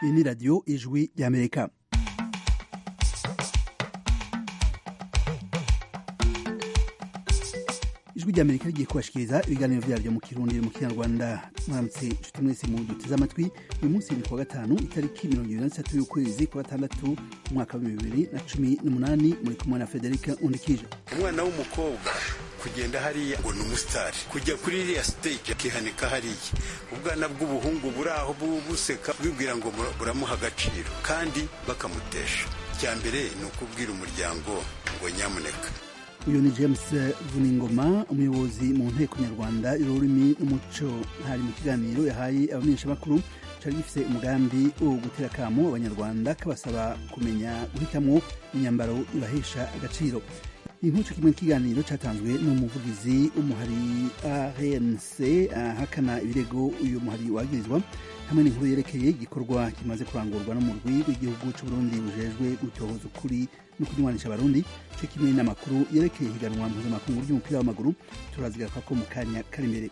iyi ni radiyo ijwi ry'amerika ijwi ry'amerika rigiye kubashikiriza ibiganiro byaryo mu kirundi mu kinyarwanda mwaramutse inshuti mwese mu duteze amatwi uyu munsi ni kuwa gatanu itariki mirongo ibiri na zitatu y'ukwezi kwa gatandatu umwaka wa bibiri na cumi n'umunani muri kumwe na federika undikije umwana w'umukobwa kugenda hariya ngo ni umusitari kujya kuri iriya stage akihanika hariya ubwana bw'ubuhungu buri aho buseka bwibwira ngo buramuha agaciro kandi bakamutesha icya mbere ni ukubwira umuryango ngo nyamuneka uyu ni james vuningoma umuyobozi mu nteko nyarwanda y'ururimi n'umuco hari mu kiganiro yahaye abamenyeshamakuru cyari gifite umugambi wo gutera akamo abanyarwanda kabasaba kumenya guhitamo imyambaro ibahesha agaciro inkuco kimwe kiganiro cyatanzwe n'umuvugizi w'umuhari anc ahakana ibirego uyu muhari wagirizwa hamwe n'inkuru yerekeye igikorwa kimaze kurangurwa n'umurwi w'igihugu cy'uburundi bujejwe gutohoza ukuri no kunywanisha abarundi cyo kimwe n'amakuru yerekeye higanwa mpuzamakungu ry'umupira w'amaguru turazigaruka ko mu kanya kari imbere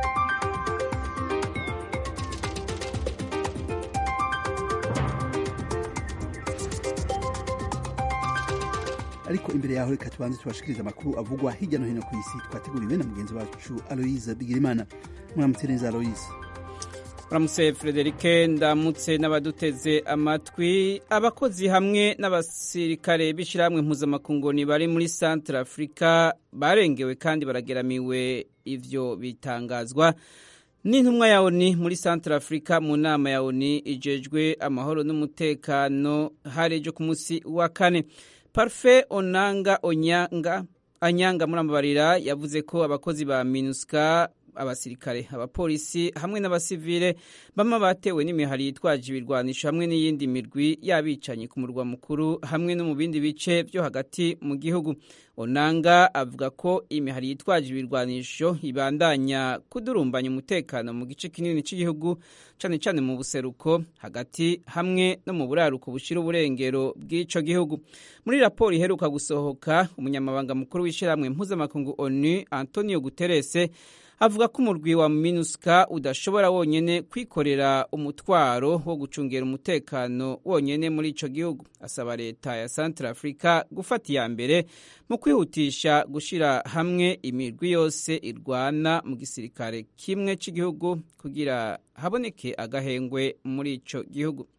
ariko imbere yaho reka tubanze tubashikiriza amakuru avugwa hirya no hino ku isi twateguriwe na mugenzi wacu aloise bigirimana muramutse neza aloise uramutse frederike ndamutse n'abaduteze amatwi abakozi hamwe n'abasirikare b'ishyirahamwe mpuzamakungu bari muri centre afurika barengewe kandi barageramiwe ivyo bitangazwa n'intumwa ya oni muri centre afurika mu nama ya oni ijejwe amahoro n'umutekano hari ejo ku munsi wa kane parufe onanga onyanga anyanga murambabarira yavuze ko abakozi ba minuska abasirikare abapolisi hamwe n'abasivile bama batewe n'imihari yitwaje ibirwanisho hamwe n'iyindi mirwi y'abicanyi ku murwa mukuru hamwe no mu bindi bice byo hagati mu gihugu onanga avuga ko imihari yitwaje ibirwanisho ibandanya kudurumbanya umutekano mu gice kinini cy'igihugu cyane cyane mu buseruko hagati hamwe no mu buraruko bushira uburengero bw'ico gihugu muri raporo iheruka gusohoka umunyamabanga mukuru w'ishyirahamwe mpuzamakungu onu antonio guterese avuga ko umurwi wa minuska udashobora wonyene kwikorera umutwaro wo gucungera umutekano wonyene muri ico gihugu asaba leta ya centre africa gufata iya mbere mu kwihutisha gushira hamwe imirwi yose irwana mu gisirikare kimwe c'igihugu kugira haboneke agahengwe muri ico gihugu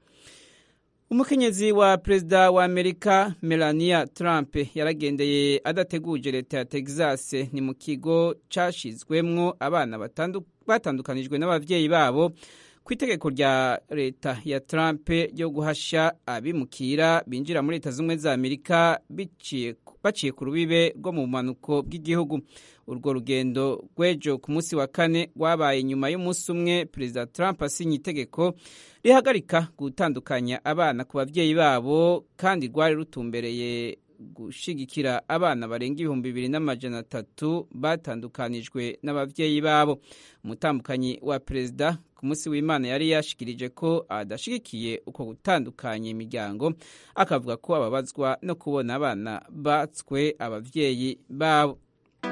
umukenyezi wa perezida wa amerika melania trump yaragendeye adateguje leta ya texas ni mu kigo cashizwemwo abana batandukanijwe n'abavyeyi babo ku itegeko rya leta ya trump ryo guhasha abimukira binjira muri leta z'ubumwe za amerika baciye ku rubibe rwo mu bumanuko bw'igihugu urwo rugendo rw'ejo ku munsi wa kane rwabaye nyuma y'umunsi umwe perezida trump asinye itegeko rihagarika gutandukanya abana ku babyeyi babo kandi rwari rutumbereye gushigikira abana barenga ibihumbi bibiri n'amajana atatu batandukanijwe n'ababyeyi babo umutambukanyi wa perezida ku munsi w'imana yari yashikirije ko adashigikiye uko gutandukanya imiryango akavuga ko ababazwa no kubona abana batswe ababyeyi babo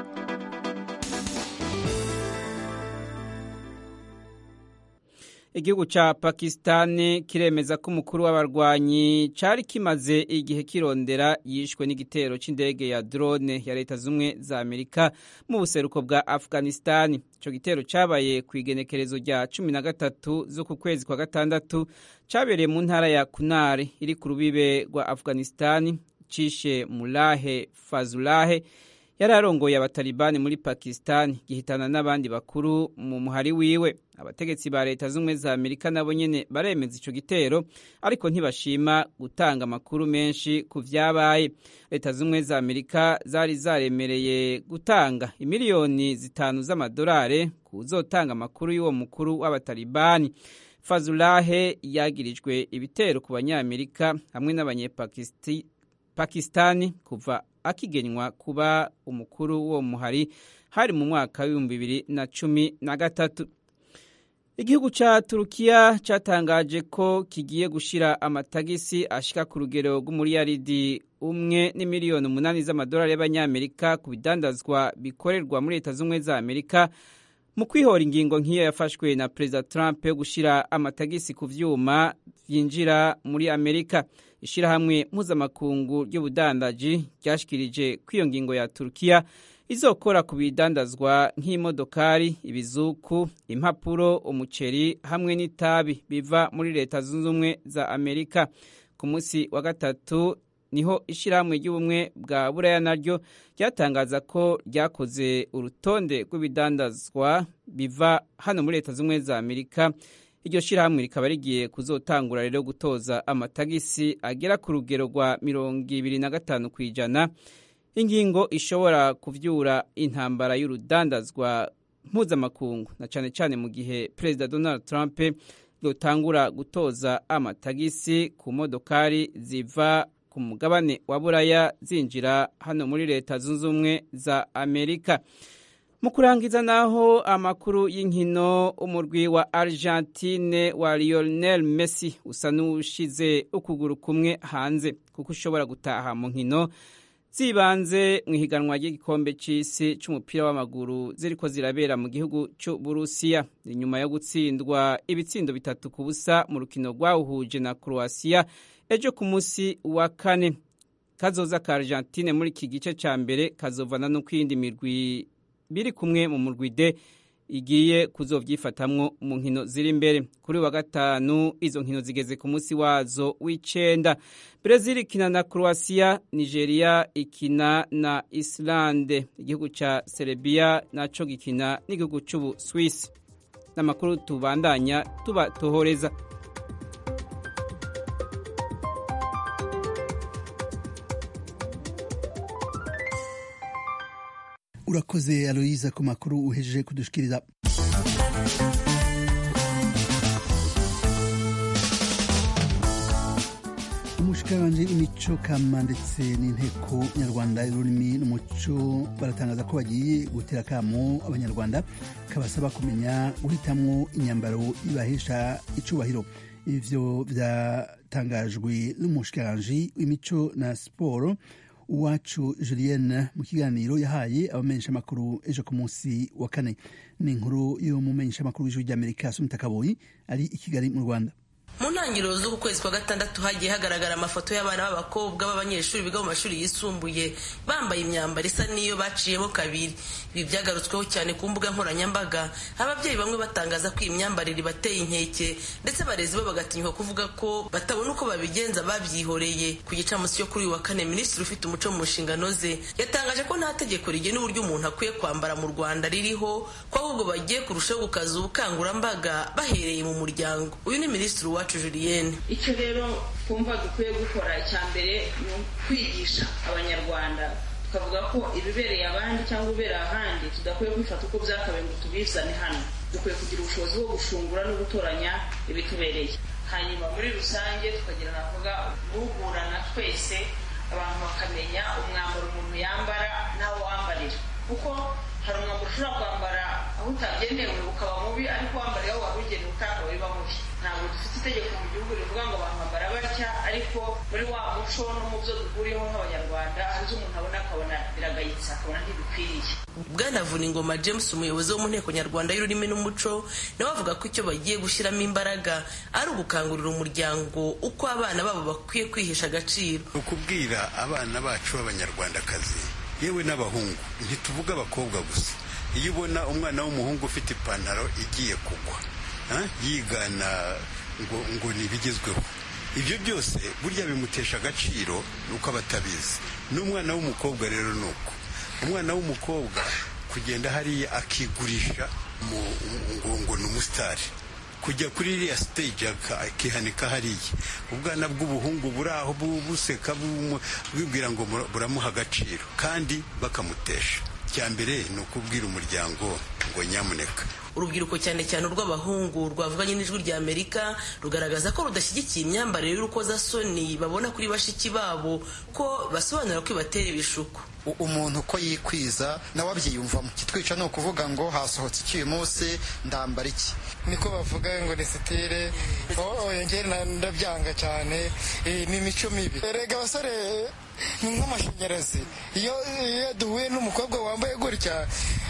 igihugu ca pakisitani kiremeza ko umukuru w'abarwanyi cari kimaze igihe kirondera yishwe n'igitero c'indege ya drone ya leta z'umwe za amerika mu buseruko bwa afghanistani ico gitero cabaye ku igenekerezo rya cumi na gatatu z'uku kwezi kwa gatandatu cabereye mu ntara ya kunari iri ku rubibe rwa afghanistani cishe mulahe fazulahe yari arongoye abatalibani muri pakisitani gihitana n'abandi bakuru mu muhari wiwe abategetsi ba leta z'ubumwe za amerika nabo nyene baremeza ico gitero ariko ntibashima gutanga amakuru menshi ku vyabaye leta z'ubumwe za amerika zari zaremereye gutanga imiliyoni zitanu z'amadolare kuzotanga amakuru y'uwo mukuru w'abatalibani fazulahe yagirijwe ibitero ku banyamerika hamwe n'abanyepakistani kuva akigenywa kuba umukuru w'uwo muhari hari mu mwaka w'ibihumbi bibiri na cumi na gatatu igihugu ca turukiya catangaje ko kigiye gushira amatagisi ashika ku rugero rw'umuriyaridi umwe n'imiliyoni umunani z'amadolari y'abanyamerika ku bidandazwa bikorerwa muri leta z'ubumwe za amerika mu kwihora ingingo nk'iyo yafashwe na perezida trump yo gushyira amatagisi ku vyuma vyinjira muri amerika ishirahamwe mpuzamakungu ry'ubudandaji ryashikirije ko iyo ngingo ya turukiya izokora ku bidandazwa nk'imodokari ibizuku impapuro umuceri hamwe n'itabi biva muri leta zunze ubumwe za amerika ku munsi wa gatatu niho ishyirahamwe ry'ubumwe bwa buraya naryo ryatangaza ko ryakoze urutonde rw'ibidandazwa biva hano muri leta z'ubumwe za amerika iryo shyirahamwe rikaba rigiye kuzotangura rero gutoza amatagisi agera ku rugero rwa mirongo ibiri na gatanu ku ijana ingingo ishobora kuvyura intambara y'urudandazwa mpuzamakungu na cane cane mu gihe perezida donald trump yotangura gutoza amatagisi ku modokari ziva ku mugabane wa buraya zinjira hano muri leta zunze ubumwe za amerika mu kurangiza naho amakuru y'inkino umurwi wa argentine wa lionel messi usa n'ushize ukuguru kumwe hanze kuko ushobora gutaha mu nkino zibanze mu ihiganwa ry'igikombe cy'isi cy'umupira w'amaguru ziriko zirabera mu gihugu cy'uburusiya inyuma yo gutsindwa ibitsindo bitatu ku busa mu rukino rwawuhuje na croatia ejo ku munsi wa kane kazoza ka argentine muri iki gice cya mbere kazovana no kwiyindi mirwi biri kumwe mu murwi de igiye kuzovyifatamwo mu nkino ziri imbere kuri wa gatanu izo nkino zigeze ku munsi wazo w'icenda Brazil ikina na Croatia Nigeria ikina na Islande igihugu ca Serbia naco gikina n'igihugu c'ubu Swiss n'amakuru tubandanya tuba tohoreza urakoze aloyiza ku makuru uhejeje kudushikiriza umushikiranganje w'imico kama ndetse n'inteko nyarwanda y'ururimi n'umuco baratangaza ko bagiye gutera akamo abanyarwanda kabasaba kumenya guhitamwo imyambaro ibahesha icubahiro ivyo vyatangajwe n'umushikiranganje w'imico na siporo uwacu julienne mu kiganiro yahaye abamenyeshamakuru ejo ku munsi wa kane ni inkuru y'umumenyeshamakuru w'ijuru ry'amerika sumita kaboyi ari i kigali mu rwanda mu ntangiriro z'uku kwezi kwa gatandatu hagiye hagaragara amafoto y'abana b'abakobwa b'abanyeshuri biga mu mashuri yisumbuye bambaye imyambaro isa n'iyo baciyemo kabiri ibi byagarutsweho cyane ku mbuga nkoranyambaga ababyeyi bamwe batangaza ko iyi myambarire ibateye inkeke ndetse abarezi bo bagatinyuka kuvuga ko batabona uko babigenza babyihoreye ku gicamunsi cyo kuri uyu wa kane minisitiri ufite umuco mu nshingano ze yatangaje ko nta tegeko rigena uburyo umuntu akwiye kwambara mu rwanda ririho ko ahubwo bagiye kurushaho gukaza ubukangurambaga bahereye mu muryango uyu ni minisitiri wa wacu julienne icyo rero twumva dukwiye gukora icya mbere ni ukwigisha abanyarwanda tukavuga ko ibibereye abandi cyangwa ibibereye ahandi tudakwiye kubifata uko byakabaye ngo tubizane hano dukwiye kugira ubushobozi bwo gushungura no gutoranya ibitubereye hanyuma muri rusange tukagira navuga guhugurana twese abantu bakamenya umwambaro umuntu yambara n'awo wambarira kuko hari umwambaro ushobora kwambara aho utagenewe ukaba mubi ariko wambariye aho wari ugenewe ukaba biba mubi ntabwo dufite itegeko mu gihugu rivuga ngo abantu bambara batya ariko muri wa muco no mu byo duhuriyeho nk'abanyarwanda hari ibyo umuntu abona akabona biragayitse akabona ntibikwiriye bwana vuningoma james umuyobozi wo mu nteko nyarwanda y'ururimi n'umuco nawe avuga ko icyo bagiye gushyiramo imbaraga ari ugukangurira umuryango uko abana babo bakwiye kwihesha agaciro ni ukubwira abana bacu b'abanyarwandakazi yewe n'abahungu ntituvuge abakobwa gusa iyo ubona umwana w'umuhungu ufite ipantaro igiye kugwa yigana ngo ngo ni ibigezweho ibyo byose burya bimutesha agaciro ni uko aba atabizi n'umwana w'umukobwa rero ni uko umwana w'umukobwa kugenda hariya akigurisha ngo ngo ni umusitari kujya kuri iriya stage akihanika hariya ubwana bw'ubuhungu buri aho buseka bwibwira ngo buramuha agaciro kandi bakamutesha cya mbere ni ukubwira umuryango ngo nyamuneka urubyiruko cyane cyane urw'abahungu rwavuganye n'ijwi rya amerika rugaragaza ko rudashyigikiye imyambarire y'urukozasoni babona kuri bashiki babo ko basobanura ko ibatera ibishuko umuntu uko yikwiza nawe abyiyumvamo kitwica ni ukuvuga ngo hasohotse iki uyu munsi ndambara iki niko bavuga ngo ni sitire ngera ndabyanga cyane ni imico mibi erega abasore ni nk'amashanyarazi iyo duhuye n'umukobwa wambaye gutya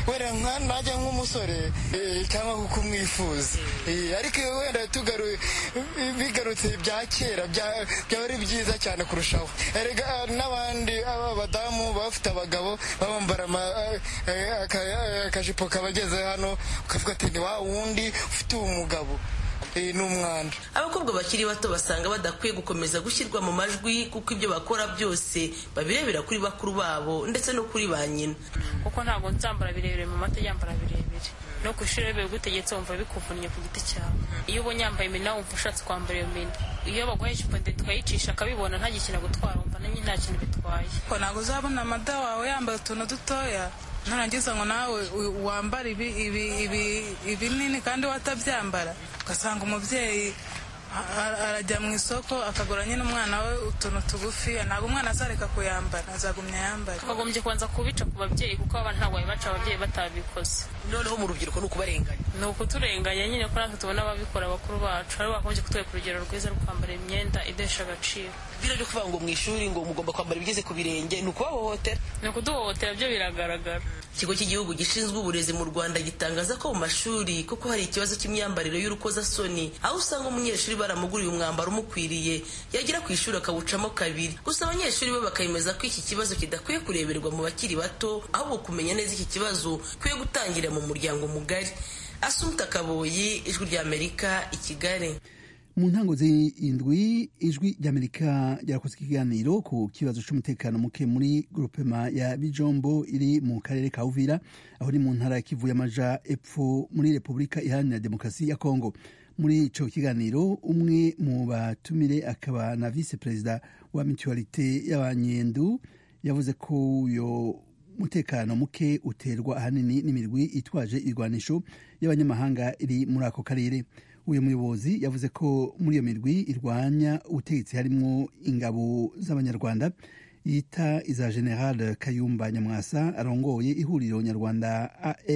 wenda nka najya nk'umusore eh, cyangwa kuko umwifuza Eh, ariko iyo wenda tugaruye bigarutse bya kera bya- byaba ari byiza cyane kurushaho erega n'abandi aba badamu bafite abagabo babambara ama- eh, aka- akajipo kabageze hano ukavuga ati ni wa wundi ufite umugabo Eh, ni umwanda abakobwa bakiri bato basanga badakwiye gukomeza gushyirwa mu majwi kuko ibyo bakora byose babirebera kuri bakuru babo ndetse no kuri ba nyina kuko ntabwo nzambara birebire mu mata yambara birebire no ku ishuri iyo bigutegetse wumva bikuvunnye ku giti cyawe iyo ubonye yambaye imina wumva ushatse kwambara iyo mina iyo baguhaye icupa ndende tukayicisha akabibona ntagikina gutwara wumva nanjye nta kintu bitwaye ko ntabwo uzabona amada wawe yambaye utuntu dutoya nurangiza ngo nawe u- wambare ibi- ibi- ibi- ibinini kandi watabyambara ugasanga umubyeyi a- a- arajya mu isoko akagura nyine umwana we utuntu tugufiya ntabwo umwana azareka kuyambara azagumya yambare twagombye kubanza kubica ku babyeyi kuko abana ntabwo babibaca ababyeyi batabikoze noneho mu rubyiruko ni ukubarenganya ni ukuturenganya nyine ko natwe tubona ababikora bakuru bacu aribo bakomeje kutwereka urugero rwiza rwo kwambara imyenda idesha agaciro bino byo kuvuga ngo mu ishuri ngo mugomba kwambara ibigeze ku birenge ni ukubahohotera ni ukuduhohotera byo biragaragara ikigo cy'igihugu gishinzwe uburezi mu rwanda gitangaza ko mu mashuri kuko hari ikibazo cy'imyambarire y'urukozasoni aho usanga umunyeshuri baramuguriye umwambaro umukwiriye yagera ku ishuri akawucamo kabiri gusa abanyeshuri bo bakemeza ko iki kibazo kidakwiye kureberwa mu bakiri bato ahubwo kumenya neza iki kibazo kwiye gutangirira mu muryango mugari asumta kaboyi ijwi ry'amerika i kigali mu ntango z'indwi ijwi ry'amerika ryarakoze ikiganiro ku kibazo cy'umutekano muke muri grupema ya bijombo iri mu karere ka uvira aho ni mu ntara ya kivu y'amaja epfo muri repubulika iharanira demokarasi ya kongo muri ico kiganiro umwe mu batumire akaba na vice perezida wa mutualite y'abanyendu yavuze ko uyo umutekano muke uterwa ahanini n'imirwi itwaje irwanisho y'abanyamahanga iri muri ako karere uyu muyobozi yavuze ko muri iyo mirwi irwanya ubutegetsi harimo ingabo z'abanyarwanda yita iza general kayumba nyamwasa arongoye ihuriro nyarwanda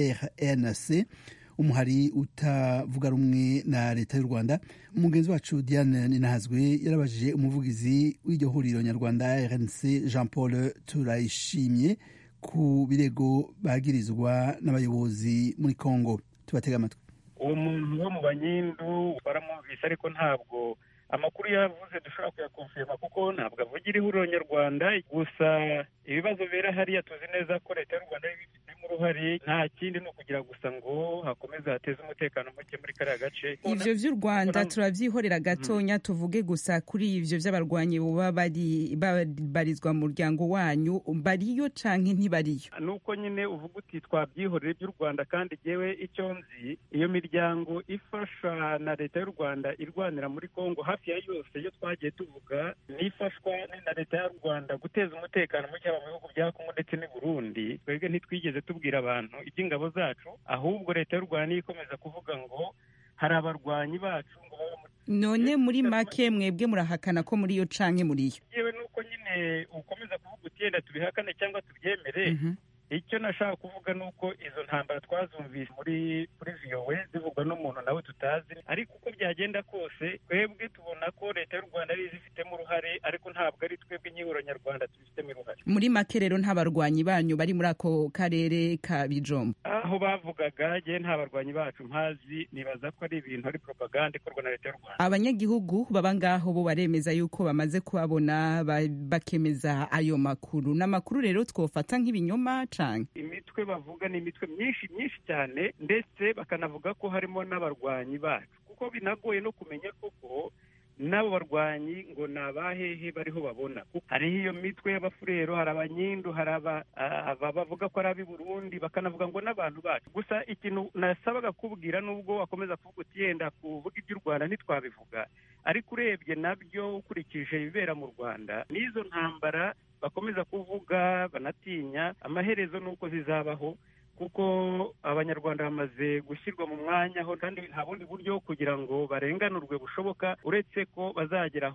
arnc umuhari utavuga rumwe na leta y'u rwanda umugenzi wacu diane ninahazwe yarabajije umuvugizi w'iryo huriro nyarwanda rnc jean paul turayishimye ku birego bagirizwa n'abayobozi muri congo tubatega amatwi uwo muntu wo mu banyindu baramwumvise ariko ntabwo amakuru yavuze dushobora kuyakonfirma kuko ntabwo avugira ihuriro nyarwanda gusa ibibazo bibera hariya tuzi neza ko leta y'u rwanda ibifitemo uruhare nta kindi ni ukugira gusa ngo hakomeze hateze umutekano muke muri kariya gace ivyo vy'u rwanda turavyihorera gatonya tuvuge gusa kuri ivyo vy'abarwanyi boba bari babarizwa mu muryango wanyu bariyo canke ntibariyo nuko nyine uvuga uti twabyihorere by'u rwanda kandi jewe icyo nzi iyo miryango ifasha na leta y'u rwanda irwanira muri kongo hafi ya yose iyo twagiye tuvuga n'ifashwa na leta y'u rwanda guteza umutekano muke mu bihugu bya kongo ndetse n'i burundi twebwe ntitwigeze tubwira abantu iby'ingabo zacu ahubwo leta y'u rwanda niyo ikomeza kuvuga ngo hari abarwanyi bacu ngo baba muri none muri make mwebwe murahakana ko muri yo canke muriyo yewe nuko nyine ukomeza kuvuga uti yenda tubihakane cyangwa tubyemere icyo nashaka kuvuga ni uko izo ntambara twazumvise muri kuri viyowe zivugwa n'umuntu nawe tutazi ariko uko byagenda kose twebwe tubona ko leta y'u rwanda ari izifitemo uruhare ariko ntabwo ari twebwe nk'ihuriro nyarwanda tubifitemo uruhare muri make rero nta barwanyi banyu bari muri ako karere ka bijombo aho bavugaga jye nta barwanyi bacu mpazi nibaza ko ari ibintu ari propaganda ikorwa na leta y'u rwanda abanyagihugu baba ngaho bo baremeza yuko bamaze kubabona ba- bakemeza ayo makuru ni amakuru rero twofata nk'ibinyoma canke imitwe bavuga ni imitwe myinshi myinshi cyane ndetse bakanavuga ko harimo n'abarwanyi bacu kuko binagoye no kumenya koko n'abo barwanyi ngo ni abahehe bariho babona Kuko hariho iyo mitwe y'abafurero hari abanyindu hari aba- aba bavuga ko ari ab'i burundi bakanavuga ngo n'abantu bacu gusa ikintu nasabaga kubwira nubwo wakomeza kuvuga uti yenda kuvuga iby'u rwanda ntitwabivuga ariko urebye nabyo ukurikije ibibera mu rwanda n'izo ntambara bakomeza kuvuga banatinya amaherezo ni uko zizabaho kuko abanyarwanda bamaze gushyirwa mu mwanya aho kandi nta bundi buryo kugira ngo barenganurwe bushoboka uretse ko bazageraho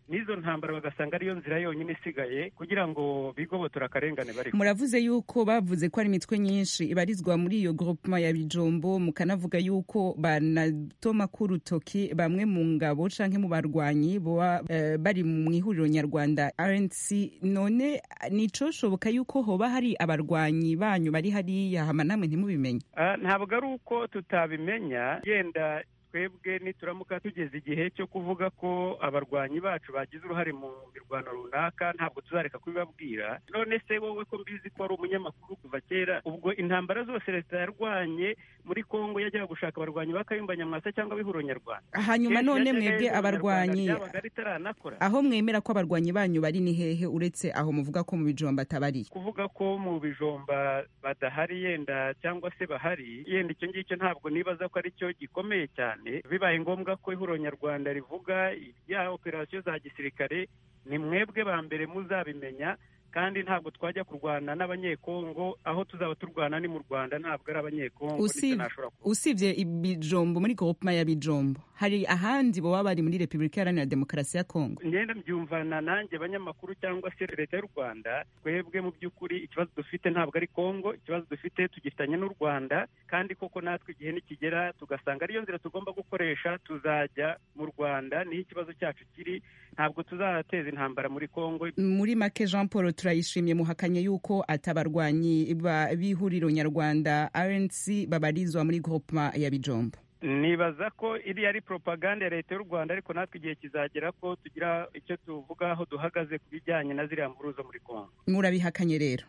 n'izo ntambara bagasanga ariyo nzira yonyine isigaye kugira ngo bigobotora akarengane bari muravuze yuko bavuze ko ari imitwe myinshi ibarizwa muri iyo groupement ya bijombo mukanavuga yuko banatoma k'urutoki bamwe mu ngabo canke mu barwanyi boba uh, bari mu ihuriro nyarwanda rnc none nicoshoboka yuko hoba hari abarwanyi banyu bari hariya hama namwe ntimubimenye uh, ntabwo ari uko tutabimenya yenda twebwe nituramuka tugeze igihe cyo kuvuga ko abarwanyi bacu bagize uruhare mu mirwano runaka ntabwo tuzareka kubibabwira none se wowe ko mbizi ko ari umunyamakuru kuva kera ubwo intambara zose leta yarwanye muri kongo yajyaga gushaka abarwanyi ba kayumba nyamwasa cyangwa bihuro nyarwanda hanyuma none mwebwe abarwanyi ritaranakora aho mwemera ko abarwanyi banyu bari ni hehe uretse aho muvuga ko mu bijomba atabari kuvuga ko mu bijomba badahari yenda cyangwa se bahari yenda icyo ngicyo ntabwo nibaza ko ari cyo gikomeye cyane bibaye ngombwa ko ihuriro nyarwanda rivuga ibya operasiyo za gisirikare ni mwebwe ba mbere muzabimenya kandi ntabwo twajya kurwana n'abanyekongo aho tuzaba turwana ni mu rwanda ntabwo ari abanyekongo usibye ibijombo muri groupema ya bijombo hari ahandi baba bari muri repubulika iharanira demokarasi ya kongo ngenda mbyumvana nanjye abanyamakuru cyangwa se leta y'u rwanda twebwe mu by'ukuri ikibazo dufite ntabwo ari kongo ikibazo dufite tugifitanye n'u rwanda kandi koko natwe igihe nikigera tugasanga ariyo nzira tugomba gukoresha tuzajya mu rwanda niho ikibazo cyacu kiri ntabwo tuzateza intambara muri kongo muri make jean paul turayishimye muhakanye yuko atabarwanyi b'ihuriro nyarwanda rnc babarizwa muri groupema ya bijombo nibaza ko iriya ari propaganda ya leta y'u rwanda ariko natwe igihe kizagera ko tugira icyo tuvuga aho duhagaze ku bijyanye na ziriya mpuruza muri kongo murabihakanye rero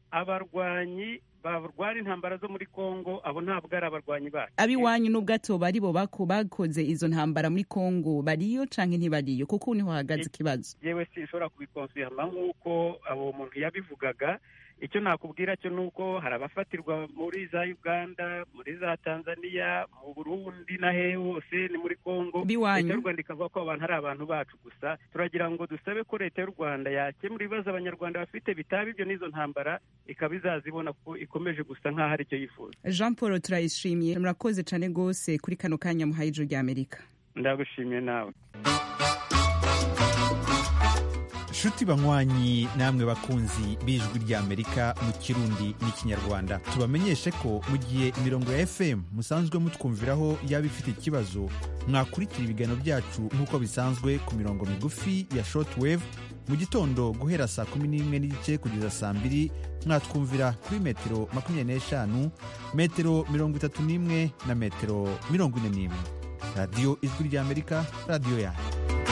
abarwanyi barwara intambara zo muri kongo abo ntabwo ari abarwanyi bacu abiwanyu n'ubwato bari bo bakoze izo ntambara muri kongo bariyo canke ntibariyo kuko niho hahagaze ikibazo yewe sinshobora kubikonsuyama nk'uko abo muntu yabivugaga icyo nakubwira cyo ni uko hari abafatirwa muri za uganda muri za tanzania mu burundi na hehe hose ni muri kongo leta y'u rwanda ikavuga ko abantu ari abantu bacu gusa turagira ngo dusabe ko leta y'u rwanda yakemura ibibazo abanyarwanda bafite bitaba ibyo n'izo ntambara ikaba izazibona ko ikomeje gusa nk'aho ari cyo yifuza jean paul turayishimiye murakoze cyane rwose kuri kano kanya muhaye ijoro rya amerika ndagushimiye nawe nshuti banywanyi namwe bakunzi b'ijwi ry'amerika mu kirundi n'ikinyarwanda tubamenyeshe ko mu gihe imirongo ya fm musanzwe mutwumviraho yaba ifite ikibazo mwakurikira ibiganiro byacu nk'uko bisanzwe ku mirongo migufi ya shortwave mu gitondo guhera saa kumi n'imwe n'igice kugeza saa mbiri mwatwumvira kuri metero makumyabiri n'eshanu metero mirongo itatu n'imwe na metero mirongo ine n'imwe radiyo ijwi ry'amerika radiyo yanyu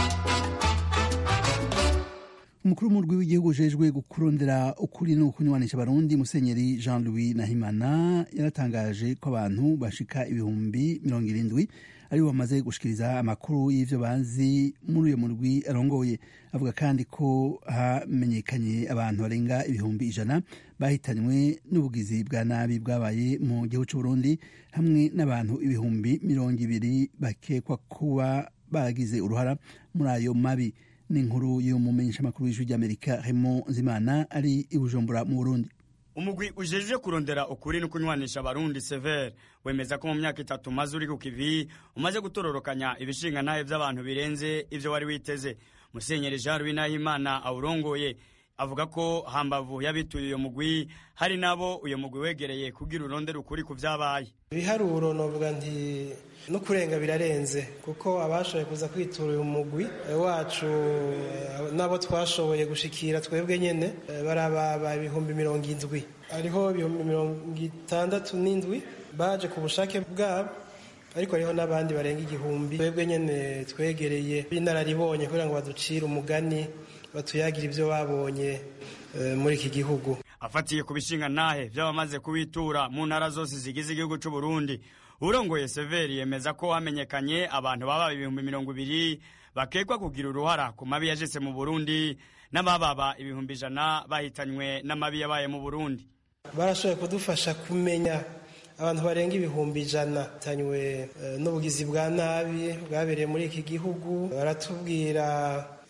umukuru w'umurwi w'igihugu ujejwe gukurondera ukuri no kunywanisha abarundi musenyeri jean louis nahimana yaratangaje ko abantu bashika ibihumbi mirongo irindwi aribo bamaze gushikiriza amakuru y'ivyo bazi muri uyo murwi arongoye avuga kandi ko hamenyekanye abantu barenga ibihumbi ijana bahitanywe n'ubugizi bwa nabi bwabaye mu gihugu c'uburundi hamwe n'abantu ibihumbi mirongo ibiri bakekwa kuba baragize uruhara muri ayo mabi n'inkuru y'umumenyeshamakuru w'ijwi ry'amerika Raymond Nzimana ari i Bujumbura mu Burundi umugwi ujejwe kurondera ukuri no kunywanisha abarundi severe wemeza ko mu myaka itatu umaze uri ku kivi umaze gutororokanya ibishinga ntahe by'abantu birenze ivyo wari witeze musenyeri jean louis nahimana awurongoye avuga ko hambavu y'abituye uyo mugwi hari nabo uyo mugwi wegereye kugira urondera ukuri ku vyabaye ibiharuro novuga nti no kurenga birarenze kuko abashoboye kuza kwitura uyu mugwi wacu nabo twashoboye gushikira twebwe nyene barababa ibihumbi mirongo indwi hariho ibihumbi mirongo itandatu n'indwi baje ku bushake bwabo ariko hariho n'abandi barenga igihumbi twebwe nyene twegereye b'inararibonye kugira ngo baducire umugani batuyagira ibyo babonye muri iki gihugu afatiye ku bishinga ntahe by'abamaze kubitura mu ntara zose zigize igihugu cy'u Burundi urongoye severi yemeza ko hamenyekanye abantu baba ibihumbi mirongo ibiri bakekwa kugira uruhara ku mabi yajese mu burundi n'abababa ibihumbi ijana bahitanywe n'amabi yabaye mu burundi barashoboye kudufasha kumenya abantu barenga ibihumbi ijana bahitanywe n'ubugizi bwa nabi bwabereye muri iki gihugu baratubwira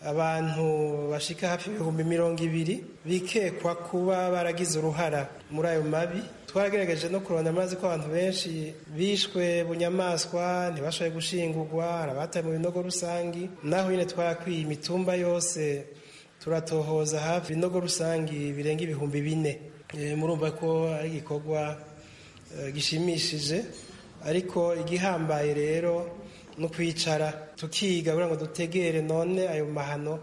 abantu bashika hafi ibihumbi mirongo ibiri bikekwa kuba baragize uruhara muri ayo mabi twagerageje no kurondera amazi ko abantu benshi bishwe bunyamaswa ntibashoboye gushingurwa hari abataye mu binogo rusangi naho nyine twarakwiye imitumba yose turatohoza hafi ibinogo rusangi birenga ibihumbi bine murumva ko ari igikorwa gishimishije ariko igihambaye rero no kwicara tukiga kugira ngo dutegere none ayo mahano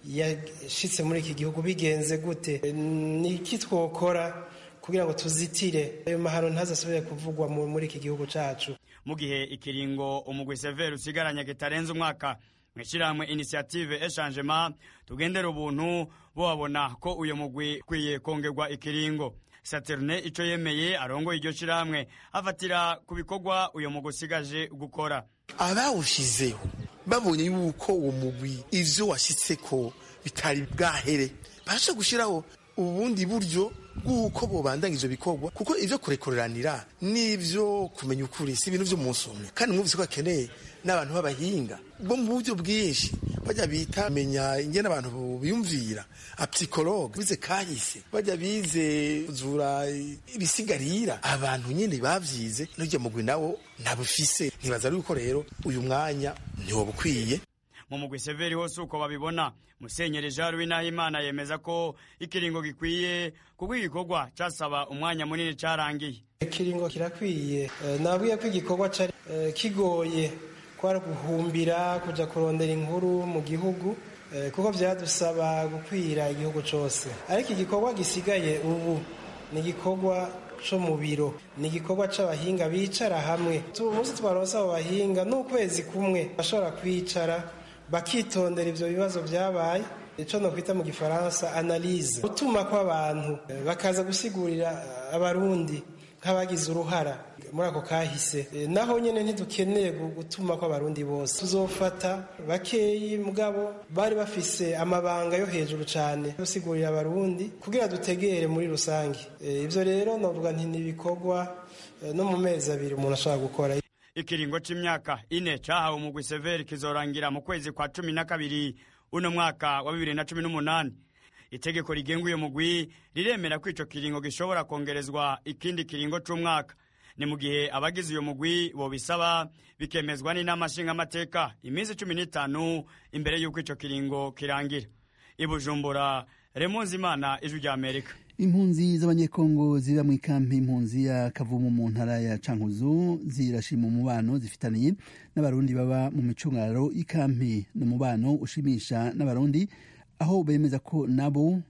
yashitse muri iki gihugu bigenze gute ni iki twokora kugira ngo tuzitire ayo mahano ntazasubire kuvugwa muri iki gihugu cyacu mu gihe ikiringo umugwi severi usigaranye kitarenze umwaka mu ishyirahamwe inisiyative eshangema tugendera ubuntu babona ko uyu mugwi ukwiye kongerwa ikiringo saterne icyo yemeye arongoye iryo shyirahamwe afatira ku bikorwa uyu mugwi usigaje gukora abawushyizeho babonye yuko uwo mugwi ivyo washyitse ko bitari bwahere barasha gushyiraho ubundi buryo bw'uko bobandanya ivyo bikorwa kuko ivyo kurekoreranira n'ivyo kumenya ukuri si ibintu vy'umunsi umwe kandi mwumvise ko bakeneye n'abantu b'abahinga bo mu buryo bwinshi bajya bita menya ingene abantu biyumvira apsikologe bize kahise bajya bize zura ibisigarira abantu nyine bavyize n'urya mugwi nawo ntabufise ntibaza yuko rero uyu mwanya ntiwo bukwiye mu mugwi severi hose uko babibona musenyeri jean louis nahimana yemeza ko ikiringo gikwiye kuko igikorwa casaba umwanya munini carangiye ikiringo kirakwiye nabwiye ko igikorwa cari kigoye kwari guhumbira kuja kurondera inkuru mu gihugu kuko vyadusaba gukwira igihugu cose ariko igikorwa gisigaye ubu ni igikorwa co mu biro ni igikorwa c'abahinga bicara hamwe umunsi twaronse abo bahinga n'ukwezi kumwe bashobora kwicara bakitondera ivyo bibazo vyabaye ico nokwita mu gifaransa analyse gutuma kw'abantu bakaza gusigurira abarundi nk'abagize uruhara muri ako kahise naho nyine ntidukeneye gutuma kw'abarundi bose tuzofata bakeyi mugabo bari bafise amabanga yo hejuru cyane gusigurira abarundi kugira dutegere muri rusange ibyo rero novuga nti n'ibikorwa no mu mezi abiri umuntu ashobora gukora ikiringo c'imyaka ine cahawe umugwi severi kizorangira mu kwezi kwa cumi na kabiri uno mwaka wa bibiri na cumi n'umunani itegeko rigenga uyo mugwi riremera ko ico kiringo gishobora kongerezwa ikindi kiringo c'umwaka ni mu gihe abagize uyo mugwi bobisaba bikemezwa n'inama nshingamateka iminsi cumi n'itanu imbere y'uko ico kiringo kirangira ibujumbura remonzi imana ijwi rya amerika impunzi z'abanyekongo ziba mu ikampi impunzi ya kavumu mu ntara ya cankuzo zirashima umubano zifitaniye n'abarundi baba mu micungararo y'ikampi ni umubano ushimisha n'abarundi aho bemeza ko nabo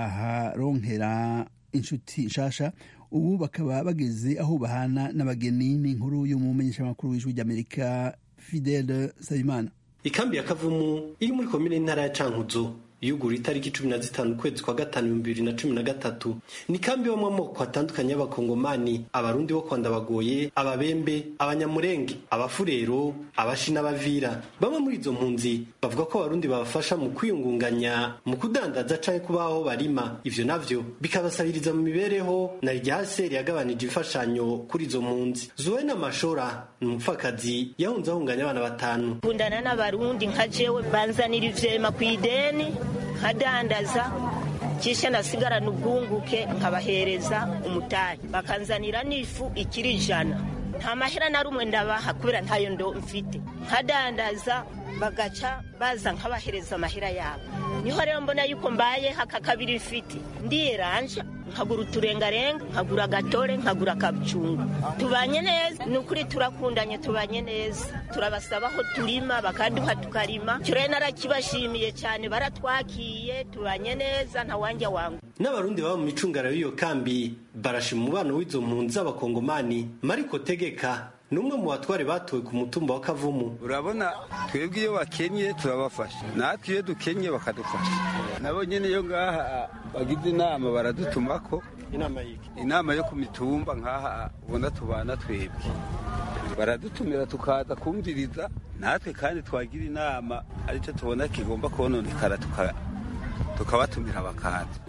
baharonkera inshuti nshasha ubu bakaba bageze aho bahana n'abageni n'inkuru y'umumenyeshamakuru w'ijwi ry'amerika fidele sabimana ikambi ya kavumu iri muri komine ntara ya cankuzo yugura itariki cumi na zitanu ukwezi kwa gatanu ibihumbi bibiri na cumi na gatatu ni kambi ibamo amoko atandukanye y'abakongomani abarundi bo kwanda bagoye ababembe abanyamurenge abafurero abashi n'abavira bamwe muri izo mpunzi bavuga ko abarundi babafasha mu kwiyungunganya mu kudandaza canke kubaho barima ivyo navyo bikabasabiriza mu mibereho na iryahaseri yagabanije imfashanyo kuri izo mpunzi zuwena mashora ni umupfakazi yahunze ahunganya abana batanu kundana n'abarundi nka jewe banzanira ivyema kw'ideni nkadandaza kisha nasigarana ubwunguke nkabahereza umutayi bakanzanira n'ifu ikiri ijana nta mahera na rumwe ndabaha kubera ntayo ndo mfite nkadandaza bagaca baza nkabahereza amahera yabo niho rero mbona yuko mbaye haka kabiri mfite ndiyeranja nkagura uturengarenga nkagura agatore nkagura akabucungu tubanye neza ni ukuri turakundanye tubanye neza turabasaba aho turima bakaduha tukarima icyo rero narakibashimiye cyane baratwakiye tubanye neza ntawanja wangu n'abarundi baba mu micungara y'iyo kambi barashima umubano w'izo mpunzi z'abakongomani mariko tegeka ni umwe mu batware batowe ku mutumba wa kavumu urabona twebwe iyo bakenye turabafasha natwe iyo dukenye bakadufasha nabo nyine iyo ngaha bagize inama baradutumako inama yo ku mitumba nk'aha ubona tubana twebwe baradutumira tukaza kumviriza natwe kandi twagira inama aricyo tubona kigomba kononekara tukabatumira bakaza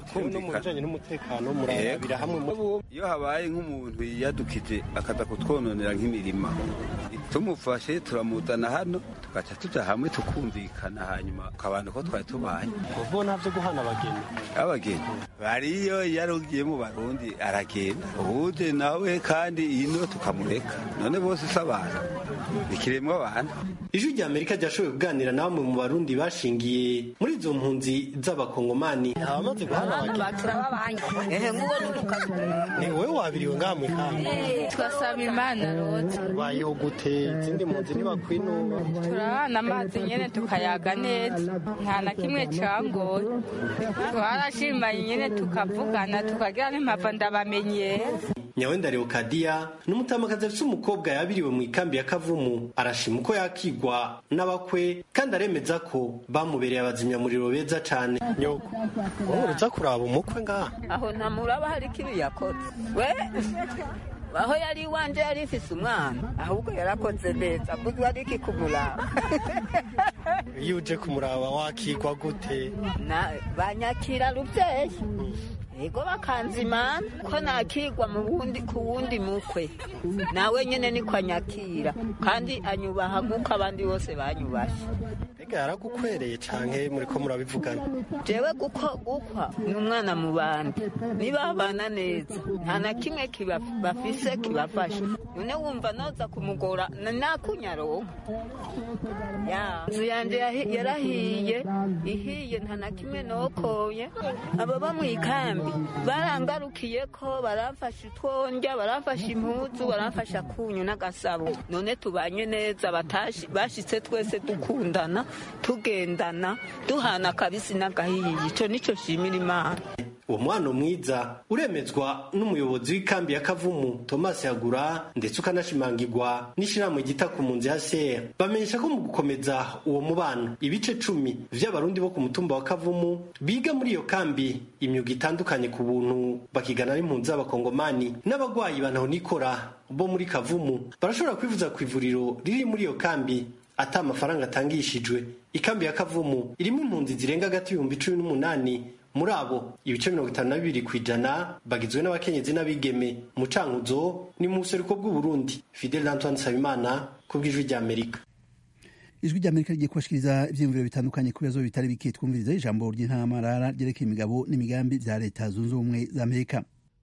no mu bijanye n'umutekano murabira hamwe mu iyo habaye nk'umuntu yiyadukije akaza kutwononera nk'imirima tumufashe turamuzana hano tugaca tuja hamwe tukumvikana hanyuma ukabana ko twari tubaye kuvuga navyo guhana abageni abageni bariyo yarugiye mu barundi aragenda ubuje nawe kandi ino tukamureka none bose si abantu ikiremwa abantu ijwi rya amerika ryashoboye kuganira na bamwe mu barundi bashingiye muri izo mpunzi z'abakongomani abamaze guhana abageni ehe nguwo n'urukazi ni wowe wabiriwe ngaha mu ikambi twasaba imana rwose bayeho gute izindi mpunzi ntibakwinuba turabana amazi nyene tukayaga neza nta na kimwe cangoye twarashimanye nyene tukavugana tukagira n'impava ndabamenyera nyawenda leokadiya ni umutamakazi afite umukobwa yabiriwe mu ikambi ya kavumu arashima uko yakigwa n'abakwe kandi aremeza ko bamubereye abazimyamuriro beza cane nyoko wowe uruza kuraba umukwe ngaha aho ntamuraba hari ikibi yakoze we aho yari iwanje yari ifise umwana ahubwo yarakoze neza kuko ari iki kumuraba iyo uje kumuraba wakigwa gute Na- banyakira ruvyeyi ego bakanzimana ko nakigwa mu wundi ku wundi mukwe nawe nyene niko anyakira kandi anyubaha nk'uko abandi bose banyubashe mbega yaragukwereye canke muriko murabivugana jewe guko gukwa ni umwana mu bandi nibabana neza nta na kimwe kiba- bafise kibafasha none wumva noza kumugora na- nakunyaronka ya inzu yanje yahi- yarahiye ihiye nta na kimwe nokoye ababa mu ikambi barangarukiye ko baramfasha utwondya baramfasha impuzu baramfasha kunyu n'agasabo none tubanye neza batashi- bashitse twese dukundana tugendana duhana akabisi n'agahiye ico nico shimira imana uwo mwana mwiza uremezwa n'umuyobozi w'ikambi ya kavumu thomas yagura ndetse ukanashimangirwa n'ishirahamwe ryita ku mpunzi ya ser bamenyesha ko mu gukomeza uwo mubano ibice cumi vy'abarundi bo ku mutumba wa kavumu biga muri iyo kambi imyuga itandukanye ku buntu bakigana n'impunzi z'abakongomani n'abagwayi banahonikora bo muri kavumu barashobora kwivuza ku ivuriro riri muri iyo kambi ata amafaranga atangishijwe ikambi ya kavumu irimo impunzi zirenga hagati y'ibihumbi cumi n'umunani muri abo ibice mirongo itanu na bibiri ku ijana bagizwe n'abakenyezi n'abigeme mu cankuzo ni mu buseruko bw'uburundi fidel antoine nsabimana ku bw'ijwi ry'amerika ijwi ry'amerika rigiye kubashikiriza ivyiyumviro bitandukanye ku bibazo bitari bike twumviriza ijambo ry'intamarara ryerekeye imigabo n'imigambi vya leta zunze ubumwe za amerika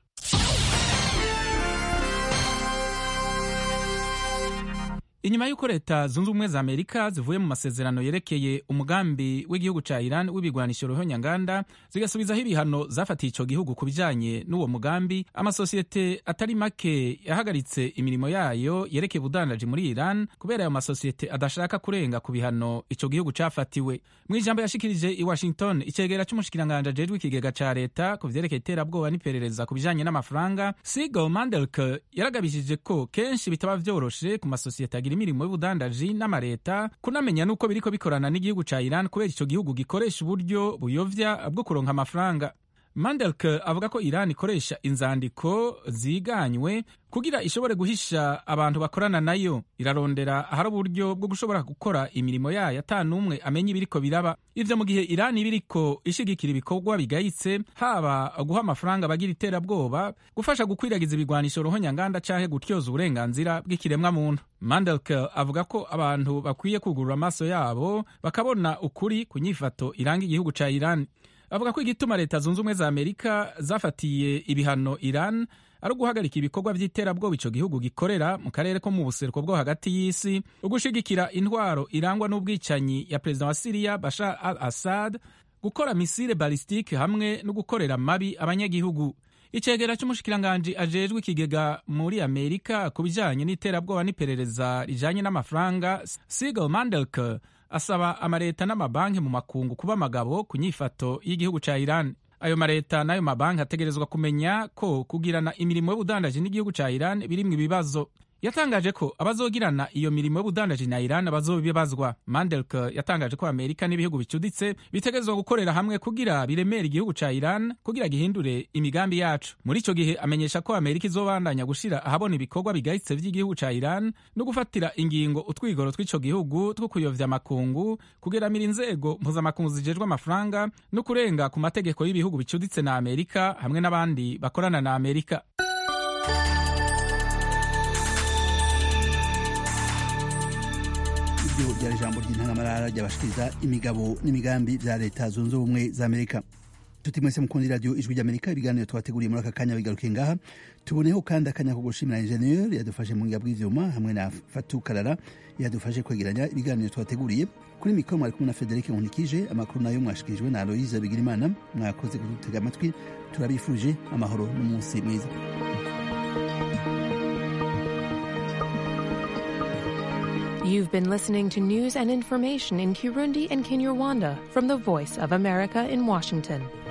inyuma y'uko leta zunze ubumwe za amerika zivuye mu masezerano yerekeye umugambi w'igihugu ca iran w'ibigwanisho ruhonyanganda zigasubizaho ibihano zafatiye ico gihugu ku bijanye n'uwo mugambi amasosiyete atari make yahagaritse imirimo yayo yerekeye ubudandaji muri iran kubera ayo masosiyete adashaka kurenga ku bihano ico gihugu cafatiwe mu ijambo yashikirije i washington icegera c'umushikiranganje ajejwe ikigega ca leta ku vyerekeye iterabwoba n'iperereza ku bijanye n'amafaranga sigal mandelk yaragabishije ko kenshi bitaba vyoroshe ku masosiyete agira imirimo y'ubudandaji n'amareta kunamenya n'uko biriko bikorana n'igihugu ca iran kubera ico gihugu gikoresha uburyo buyovya bwo kuronka amafaranga mandelk avuga ko iran ikoresha inzandiko ziganywe kugira ishobore guhisha abantu bakorana nayo irarondera ahari uburyo bwo gushobora gukora imirimo yayo ata n'umwe amenya ibiriko biraba ivyo mu gihe iran iba iriko ishigikira ibikorwa bigayitse haba guha amafaranga abagira iterabwoba gufasha gukwiragiza ibigwanisho ruhonyanganda canke gutyoza uburenganzira bw'ikiremwa muntu mandelk avuga ko abantu bakwiye kugurura amaso yabo bakabona ukuri ku nyifato iranga igihugu ca iran avuga ko igituma leta zunze ubumwe za amerika zafatiye ibihano iran ari uguhagarika ibikorwa by'iterabwoba ico gihugu gikorera mu karere ko mu buseruko bwo hagati y'isi ugushigikira intwaro irangwa n'ubwicanyi ya perezida wa siriya bashar al assad gukora misile balistike hamwe no gukorera mabi abanyagihugu icegera c'umushikiranganji ajejwe ikigega muri amerika ku bijanye n'iterabwoba n'iperereza rijanye n'amafaranga sigal mandelk asaba amareta n'amabanki mu makungu kuba amagabo ku nyifato y'igihugu ca iran ayo mareta n'ayo mabanki ategerezwa kumenya ko kugirana imirimo y'ubudandaji n'igihugu ca iran birimwo ibibazo yatangaje ko abazogirana iyo mirimo y'ubudandaji na iran bazobibazwa mandelk yatangaje ko amerika n'ibihugu bicuditse bitegerezwa gukorera hamwe kugira biremere igihugu ca iran kugira gihindure imigambi yacu muri ico gihe amenyesha ko amerika izobandanya gushira ahabona ibikorwa bigayitse vy'igihugu ca iran no gufatira ingingo utwigoro tw'ico gihugu two kuyovya amakungu kugeramira inzego mpuzamakungu zijejwe amafaranga no kurenga ku mategeko y'ibihugu bicuditse na amerika hamwe n'abandi bakorana na amerika iryo ryari ijambo ry'intangamarara ryabashikiriza imigabo n'imigambi vya leta zunze ubumwe za amerika tuti mwese mukundi radio ijwi ry'amerika ibiganiro twateguriye muri aka kanya bigaruke ngaha tuboneho kandi akanya ko gushimira ingenieur yadufashe mu ngiga bw'ivyuma hamwe na fatu karara yadufashe kwegeranya ibiganiro twateguriye kuri mikoro mwari kumwe na frederic nkunikije amakuru nayo mwashikirijwe na aloise bigirimana mwakoze kudutega amatwi turabifuje amahoro n'umunsi mwiza You've been listening to news and information in Kirundi and Kinyarwanda from the Voice of America in Washington.